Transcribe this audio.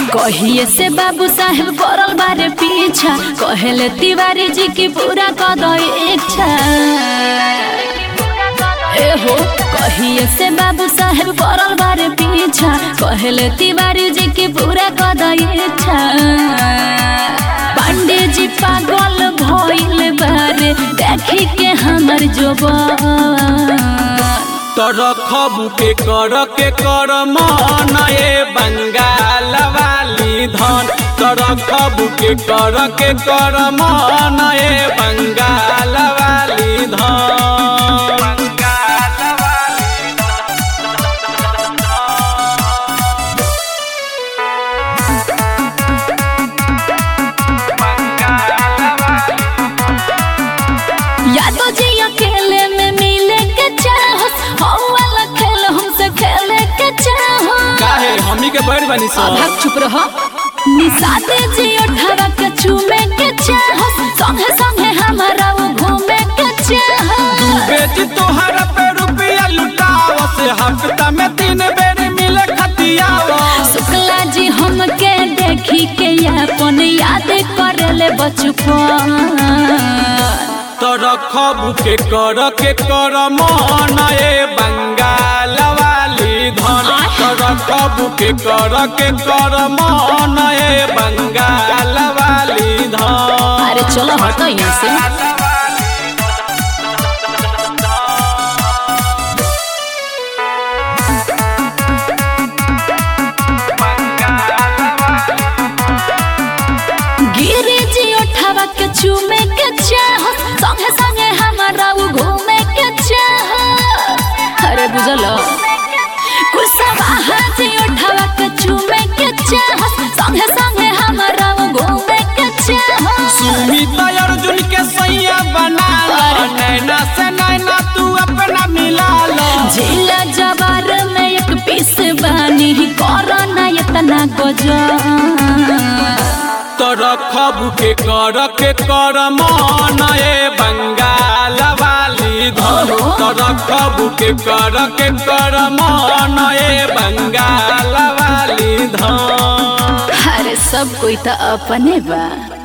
कहिए से बाबू साहेब पड़ल बारे पीछा कहेले तिवारी जी की पूरा कद इच्छा ए हो कहिए से बाबू साहेब पड़ल बारे पीछा कहेले तिवारी जी की पूरा कद इच्छा पांडे जी पागल भइल बारे देखी के हमर जोबन तरखबू के कर के कर मन ए बंगाल वाली धन तरखबू के कर के कर मन ए बंगाल वाली धन यादव जी अकेले में मिले के चाहत हम वाला खेल हमसे खेले के चाहत काहे हमी के बैठ बनी सो भाग चुप रहो निशाते जी उठावा के चूमे के चाहत संगे संगे हमारा वो घूमे के चाहत बेटी तोहरा पे रुपया लुटाव से हफ्ता में तीन बेर मिले खतियाव शुक्ला जी हमके देखी के अपन याद करले बचपन तरखबू के कर के कर मन ए बंगाल वाली धन तरखबू के कर के कर मन ए बंगाल वाली धन अरे चलो हटो यहाँ से गिरी जी उठावा के चूमे के चाहत संगे संगे हमारा वो घूमे के चाहत अरे बुझल कुसवा जी उठावा के चूमे के चाहत संगे संगे हमारा वो घूमे के चाहत सुमित अर्जुन के सैया बना लो नैना से नैना तू अपना मिला लो जिला जवार में एक पीस बानी कोरोना इतना गजब तरखबू के कर के कर मन ए बंगाल वाली धन तरखबू के कर के कर मन ए बंगाल वाली धन अरे सब कोई तो अपने बा